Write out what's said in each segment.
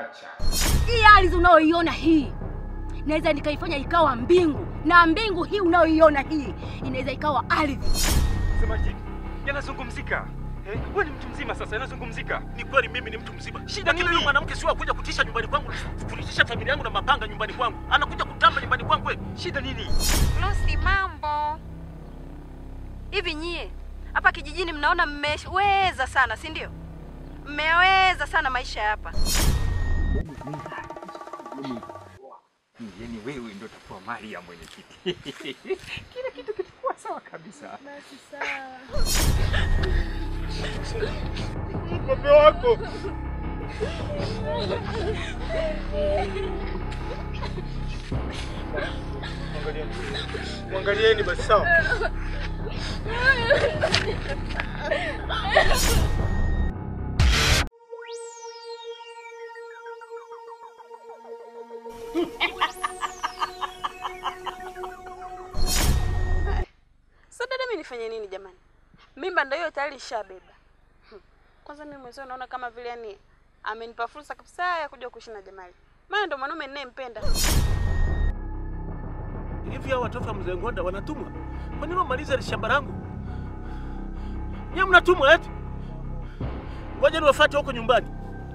pakacha. Hii ardhi unayoiona hii naweza nikaifanya ikawa mbingu, na mbingu hii unayoiona hii inaweza ikawa ardhi. Semaje? Yanazungumzika. Eh, wewe ni mtu mzima sasa, yanazungumzika. Ni kweli mimi ni mtu mzima. Shida Lakini nini? yule Mwanamke sio akuja kutisha nyumbani kwangu, kutisha familia yangu na mapanga nyumbani kwangu. Anakuja kutamba nyumbani kwangu kweli. Shida nini? Lucy, mambo hivi? Nyie hapa kijijini mnaona mmeweza sana, si ndio? Mmeweza sana maisha ya hapa. Yaani wewe ndio utakuwa mali ya mwenyekiti. Kila kitu kitakuwa sawa kabisa. Ng'ombe wako. Mwangalieni. Mwangalieni basi sawa. Sasa dada, mimi nifanye nini jamani? Mimba ndio hiyo tayari ishabeba. Hmm. Kwanza mimi mwenzio naona kama vile yani amenipa fursa kabisa ya kuja kuishi na Jamali. Maana ndo mwanaume ninayempenda. Hivi hao watoto wa mzee Ngonda wanatumwa? Kwa nini wamaliza shamba langu? Nyie mnatumwa eti? Ngoja niwafuate huko nyumbani.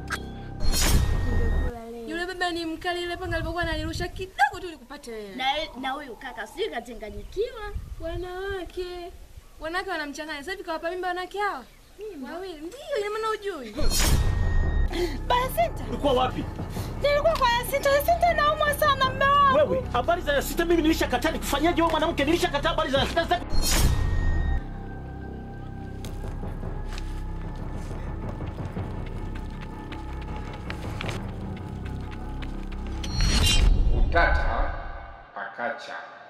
Yule baba ni mkali, ile panga alipokuwa analirusha kidogo tu likupate wewe. Na na huyu kaka sijui kachanganyikiwa. Wanawake wanawake wanamchanganya. Sasa hivi kawapa mimba wanawake hawa wawili, ndio ina maana ujui. Basita, Ulikuwa wapi? nilikuwa kwa Yasita. Yasita naumwa sana mme wangu. Wewe, habari za sita mimi nilishakataa nikufanyaje wewe mwanamke nilishakataa habari za sita sita. Utata pakacha.